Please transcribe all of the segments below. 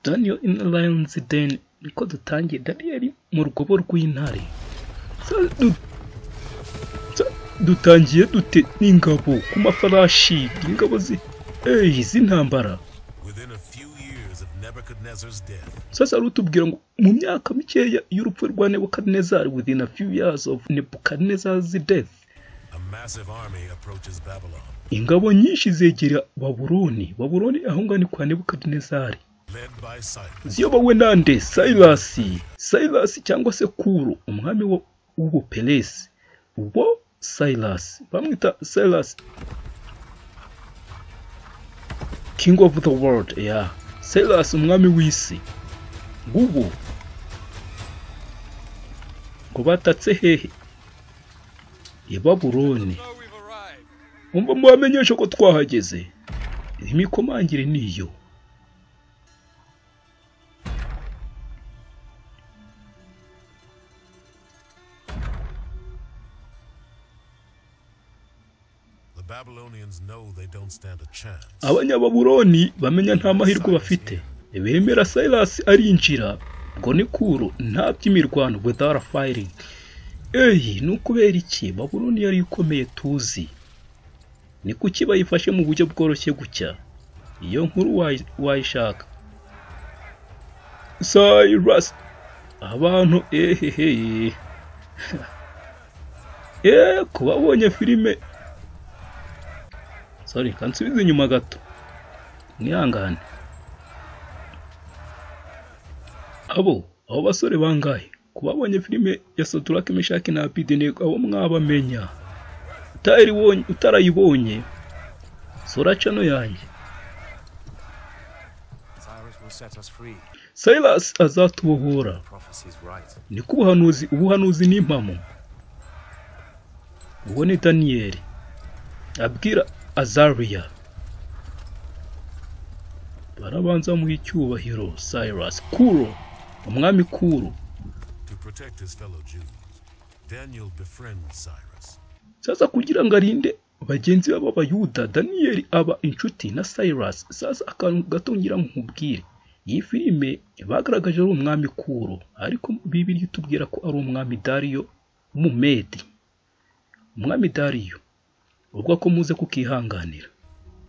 Daniel in Lions Den niko dutangiye Daniel mu rwobo rw'intare Sa- du- sa- dutangiye dute n'ingabo ku mafarashi ingabo zi eh z'intambara Within a few years of Nebuchadnezzar's death, sasa rutubwira ngo mu myaka mikeya y'urupfu rwa Nebukadnezar within a few years of Nebuchadnezzar's death a massive army approaches Babylon, ingabo nyinshi zegera Babuloni Babuloni aho ngaho ni kwa Nebukadnezari led by Cyrus. ziyobowe nande sayirasi sayirasi cyangwa se kuro umwami wo- w'ubuperesi wo sayirasi bamwita sayirasi king of the world ya sayirasi umwami w'isi ngubu ngo batatse hehe i babuloni know we've arrived. umva mubamenyesha ko twahageze imikomangire niyo The Babylonians know they don't stand a chance. abanyababuroni bamenya nta mahirwe bafite bemera sayirasi arinjira ubwo ni kuro nta by'imirwano without firing eyi ni ukubera iki baburoni yari ikomeye tuzi ni kuki bayifashe mu buryo bworoshye gutya iyo nkuru wayi- wayishaka sayirasi abantu ehehe eee kubabonye filime sorry kansubize inyuma gato mwihangane abo abo basore bangahe kubabonye filime ya soturake meshaki na apideneko abo mwabamenya utayibonye- utarayibonye sora cano yanjye Cyrus will set us free. silas azatubohora Prophecy's right. niko ubuhanuzi ubuhanuzi ni impamo uwo ni daniyeli abwira azariya barabanza bamuha icyubahiro cyrus kuro umwami kuro To protect his fellow Jews, Daniel befriends Cyrus. sasa kugira ngo arinde bagenzi be b'abayuda daniyeli aba inshuti na cyrus sasa akantu gato ngira nkubwire iyi filime bagaragaje ari umwami kuro ariko bibiri itubwira ko ari umwami dariyo w'umumedi umwami dariyo ubwo ko muze kukihanganira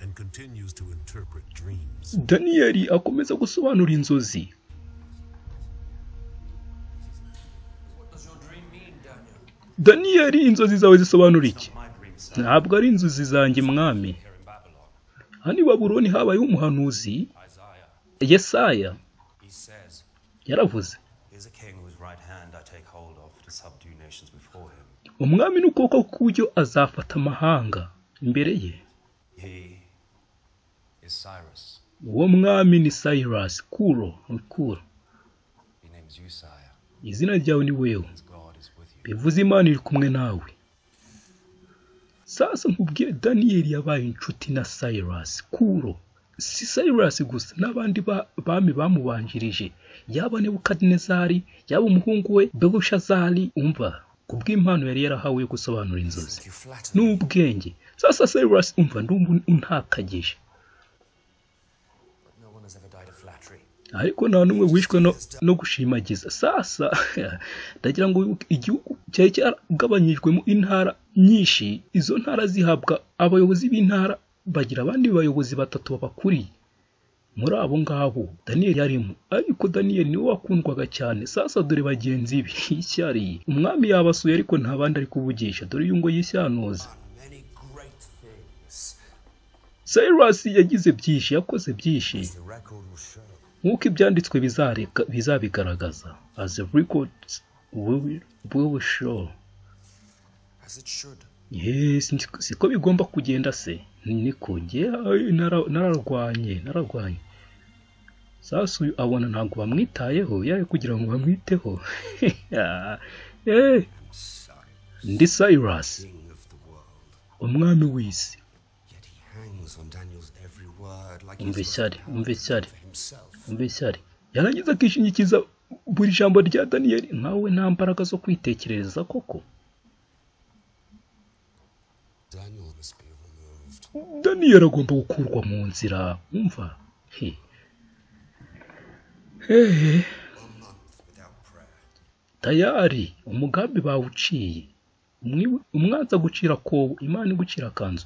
and continues to interpret dreams. daniyeli akomeza gusobanura inzozi What does your dream mean, Daniel? daniyeli inzozi zawe zisobanura iki My dream, sir. ntabwo ari inzozi zanjye mwami Here in Babylon, hano i babuloni habayeho umuhanuzi Isaiah, yesaya he says, yaravuze Here's a king whose right hand I take hold of to subdue nations before him. umwami n'ukuboko kw'uburyo azafata amahanga imbere ye He is Cyrus. uwo mwami ni cyrus kuro kuro He names you Sire. izina ryawe ni wewe His God is with you. bivuze imana iri kumwe nawe sasa nkubwire daniyeli yabaye inshuti na cyrus kuro si cyrus gusa n'abandi ba- bami bamubanjirije yaba nebukadinezari yaba umuhungu we belushazari umva kubw'impano yari yarahawe yo gusobanura inzozi You flatter me. n'ubwenge sasa cyrus umva ndumva untakagije But no one has ever died of flattery. ariko nta n'umwe wishwe no, no gushimagiza sasa ndagira ngo wibuke igihugu cyari cyaragabanyijwemo intara nyinshi izo ntara zihabwa abayobozi b'intara bagira abandi bayobozi batatu babakuriye muri abo ngabo daniyeli yarimo ariko daniyeli niwe wakundwaga cyane sasa dore bagenzi be icyariye umwami yabasuye ariko nta bandi ari kuvugisha dore uyu ngo yishyanuze Many great things. cyrus yagize byinshi yakoze byinshi The record will show. nk'uko ibyanditswe bizareka- bizabigaragaza as the records will, will show As it should. yes ndi- siko bigomba kugenda se niko njye ay, nara- nararwanye nararwanye sasa uyu abona ntabwo bamwitayeho yaje kugira ngo bamwiteho Eh, ndi cyrus King of the world. umwami w'isi Yet he hangs on Daniel's every word like umva ishyari umva ishyari for himself. umva ishyari yarangiza akishingikiza buri jambo rya daniyeli nkawe nta mbaraga zo kwitekerereza koko Daniel must be removed. daniyeli agomba gukurwa mu nzira umva he hehe One month without prayer. tayari umugambi bawuciye Umwi- umwanzi agucira kobo imana igucira akanzu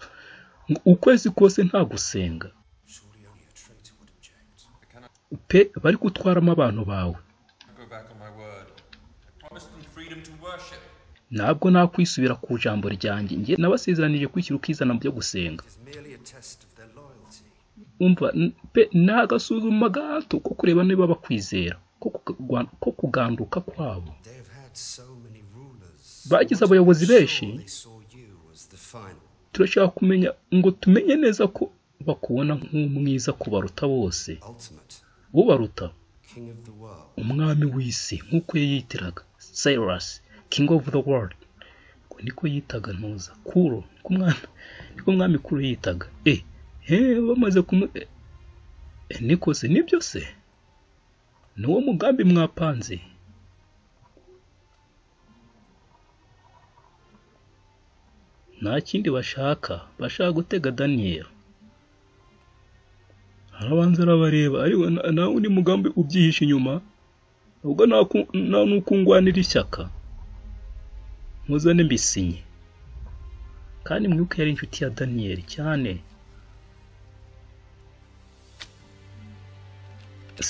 Ngo ukwezi kose nta gusenga Surely only a traitor would object. pe bari gutwaramo abantu bawe I go back on my word. I promised them freedom to worship. ntabwo nakwisubira ku jambo ryanjye njye nabasezeranije kwishyira ukizana mu byo gusenga It is merely a test of their loyalty. umva n- pe ni agasuzuma gato ko kureba niba bakwizera ko kugwa- ko kuganduka kwabo They have had so many rulers. bagize abayobozi benshi Sure, they saw you as the final. turashaka kumenya ngo tumenye neza ko bakubona nk'umwiza kubaruta bose Ultimate. ubaruta King of the world. umwami w'isi nk'uko yiyitiraga Cyrus king of the world ngo niko yitaga ntuza kuro niko umwami niko umwami kuro yitaga e he bamaze kumwe e, e, niko se nibyo se ni wo mugambi mwapanze nta kindi bashaka bashaka gutega daniyeli arabanza arabareba ariko na- nawe undi mugambi ubyihishe inyuma ubwo nta ku- nta n'ukungwanira ishyaka muzane mbisinye kandi mwibuke yari inshuti ya daniyeli cyane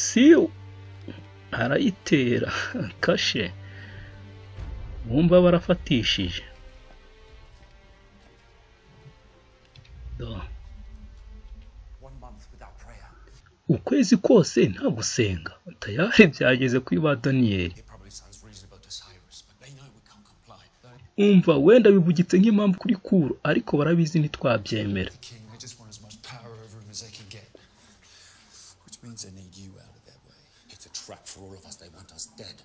si arayitera kashe bumva barafatishije Do. One month without prayer. ukwezi kose nta gusenga tayari byageze kuri ba daniyeli It probably sounds reasonable to Cyrus, but they know we can't comply. umva wenda bivugitse nk'impamvu kuri kuru ariko barabizi ntitwabyemera king. They just want as much power over him as they can get. Which means they need you out of their way. It's a trap for all of us. They want us dead.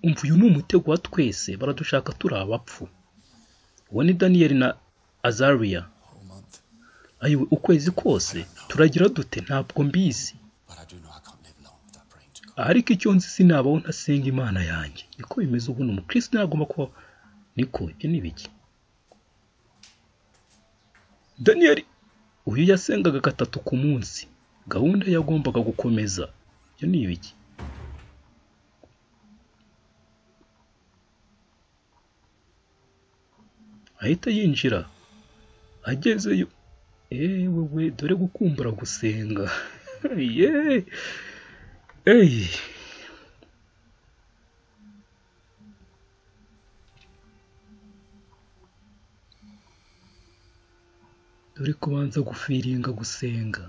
umva uyu ni umutego wa twese baradushaka turi abapfu uwo ni daniyeli na azariya Whole month. ayiwe ukwezi kose turagira dute ntabwo mbizi But I do know I can't live long without praying to God. ariko icyo nzi sinabaho ntasenga imana yanjye niko bimeze ubu ni umukirisitu ntagomba kuba niko ibyo ni ibiki daniyeli uyu yasengaga gatatu ku munsi gahunda yagombaga gukomeza ibyo ni ibiki ahita yinjira agezeyo ewe we dore gukumbura gusenga yeee Ey. Dore kubanza gufiringa gusenga.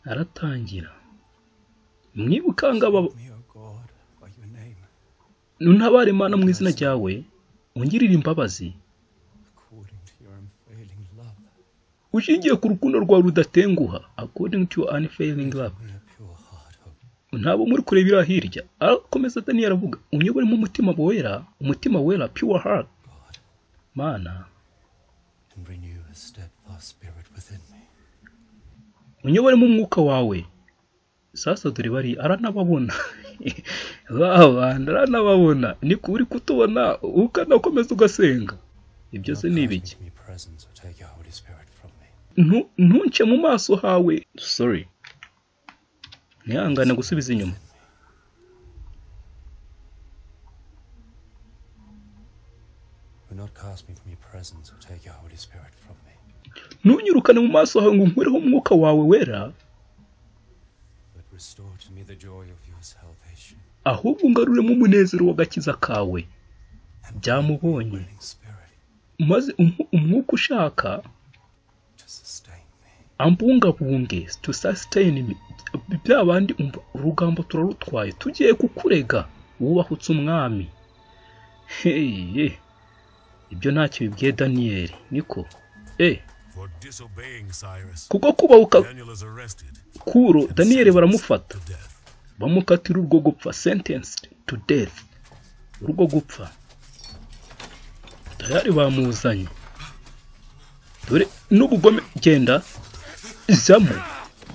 aratangira mwibukanga baba Me, O God, by your name. ntabare imana mu izina ryawe ungirire imbabazi According to your unfailing love, ushingiye ku rukundo rwawe rudatenguha according to your unfailing love we a pure heart, O ntabwo muri kureba iriya hirya akomeza daniyeli aravuga unyoboremo umutima wera umutima wera pure heart God, mana and renew a steadfast spirit within me. unyoboremo umwuka wawe sasa dore bari aranababona babana aranababona ni ku uri kutubona ukanakomeza ugasenga ibyo se Do ni not ibiki give me presence or take your Holy Spirit from me. Ntu- ntunce mu maso hawe sorry ntihangane gusubiza inyuma Do not cast me from your presence or take your Holy Spirit from me. ntunyirukane mu maso hawe ngo unkureho umwuka wawe wera But restore to me the joy of your salvation. ahubwo ungaruremo umunezero w'agakiza kawe and Byamubonye. willing spirit maze umwu- umwuka ushaka to sustain me. ambungabunge to sustain me bya bandi umva urugambo turarutwaye tugiye kukurega wubahutse umwami heye ibyo ntacyo bibwiye daniyeli niko e For disobeying Cyrus, kubwo kubahuka Daniel is arrested kuro and daniyeli sentenced baramufata to death. bamukatira urwo gupfa sentenced to death urwo gupfa tayari bamuzanye dore n'ubugome genda jyamo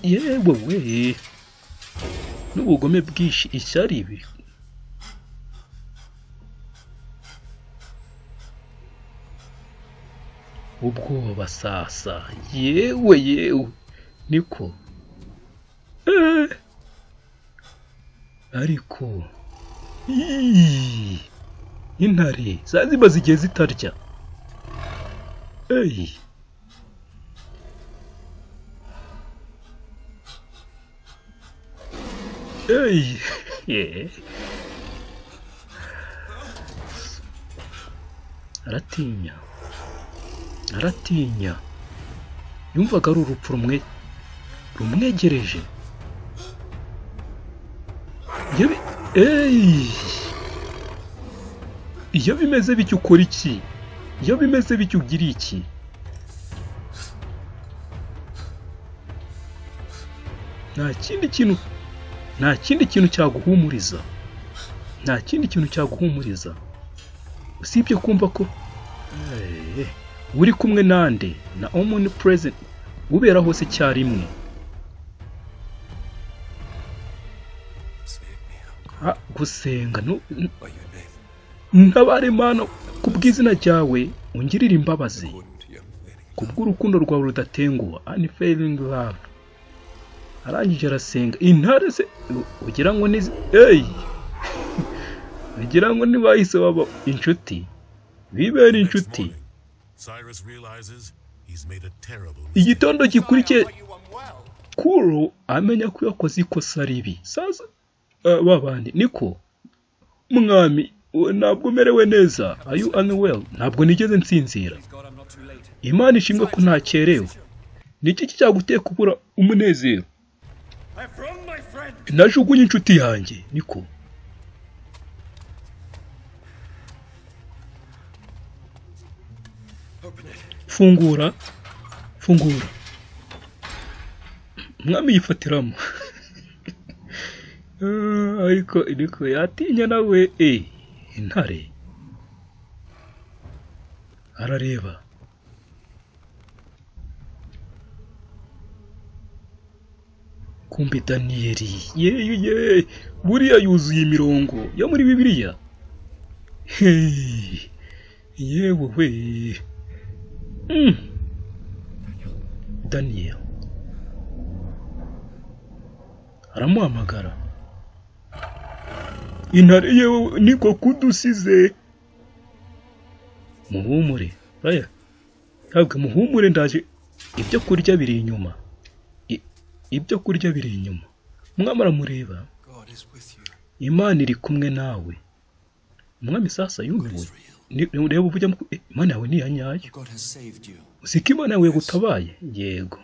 yewe we n'ubugome bwinshi ishyari ibi ubwoba sasa yewe yewe niko Eh. ariko Ii. intare za zimaze igihe zitarya eyi eyi Ye. aratinya aratinya yumvaga ari urupfu rumwe rumwegereje iyo bi- eyi iyo bimeze bityo ukora iki iyo bimeze bityo ugira iki nta kindi kintu nta kindi kintu cyaguhumuriza nta kindi kintu cyaguhumuriza usibye kumva ko Eh, uri kumwe nande na omuni present ubera hose icyarimwe Ah, gusenga no ntabare mana ku bw'izina ryawe ungirire imbabazi ku bw'urukundo rwawe rudatenguha unfailing love arangije arasenga intare se ugira ngo ni eyi ugira ngo ntibahise baba inshuti bibera Next inshuti morning, Cyrus realizes he's made a terrible mistake. igitondo gikurikiye kuro amenya ko yakoze ikosa ribi sasa eh, ba bandi niko mwami we- ntabwo merewe neza are you unwell ntabwo nigeze nsinzira imana ishimwe ko ntakerewe ni iki cyaguteye kubura umunezero najugunye inshuti yanjye niko fungura fungura umwami yifatiramo Ah, ariko ariko yatinya nawe e intare arareba kumbe daniyeli yeyu ye buriya yuzuye imirongo yo muri bibiliya Hey, yewe we Mm. daniyeli aramuhamagara intare yewe niko kudusize muhumure aya ntabwo muhumure ndaje ibyo kurya biri inyuma I- ibyo kurya biri inyuma umwami aramureba imana iri kumwe nawe umwami sasa yumiwe Ni- ni- ureba uvugamo ko, "Eh, imana yawe ni iya nyayo God has saved you. uziko imana yawe yagutabaye yego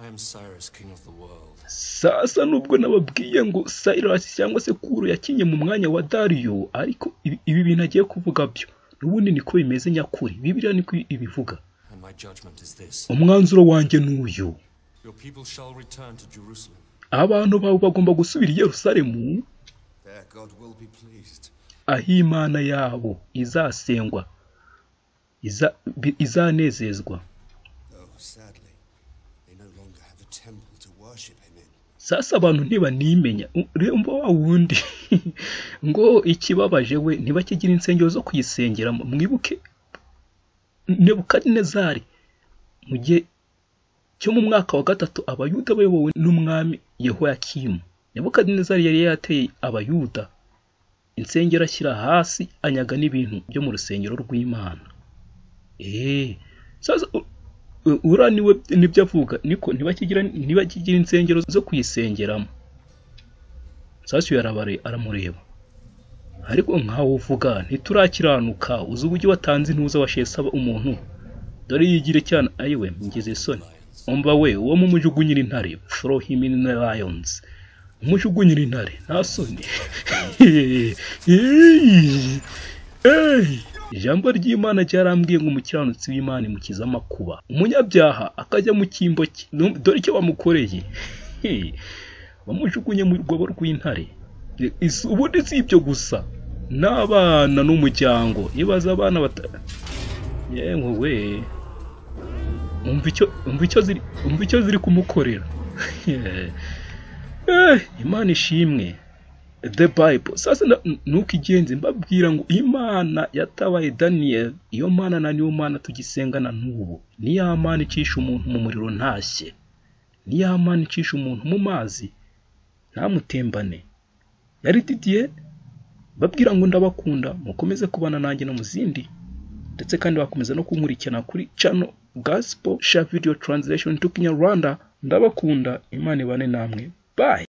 I am Cyrus, king of the world. sasa nubwo nababwiye ngo Cyrus cyangwa se Kuro yakinye mu mwanya wa Dario ariko ibi- ibi bintu agiye kuvuga byo n'ubundi niko bimeze nyakuri bibiliya niko ibivuga And my judgment is this umwanzuro wanjye n'uyu Your people shall return to Jerusalem. abantu bawe bagomba gusubira i Yerusalemu There God will be pleased. aho imana yabo izasengwa iza- bi- izanezezwa Though, sadly, they no longer have a temple to worship him in. sasa abantu ntibanimenya remba wa wundi ngo ikibabaje we ntibakigira insengero zo kuyisengeramo mwibuke nebukadinezari mu gihe cyo mu mwaka wa gatatu abayuda bayobowe n'umwami yehoyakimu nebukadinezari yari yateye abayuda insengero ashyira hasi anyaga n'ibintu byo mu rusengero rw'imana eee sasa u- u- uriya niwe nibyo avuga niko ntibakigira ntibakigira insengero zo kuyisengeramo sasa uyu arabare aramureba ariko nkawe uvuga ntiturakiranuka uzi uburyo watanze intuza washesaba umuntu dore yigire cyane ayiwe mugeze isoni umva we uwo mumujugunyira intare fro him in the lions umujugunyira intare nta soni Ey! ijambo ry'imana ryarambwiye ngo umukiranutsi w'imana imukiza amakuba umunyabyaha akajya mu cyimbo cye Num- dore icyo bamukoreye Hey! bamujugunye mu rwobo rw'intare Is- ubundi si ibyo gusa n'abana n'umuryango ibaza abana bata yewe we umva icyo umva icyo ziri umva icyo ziri kumukorera Eh, imana ishimwe the bible sasa na- nuko igenze mbabwira ngo imana yatabaye daniyeli iyo mana na niyo mana tugisengana n'ubu ni ya mana icisha umuntu mu muriro ntashye ni ya mana icisha umuntu mu mazi ntamutembane yari didiye babwira ngo ndabakunda mukomeze kubana nanjye no mu zindi ndetse kandi bakomeza no kunkurikirana kuri cano gospel sha video translation to kinyarwanda ndabakunda imana ibane namwe bye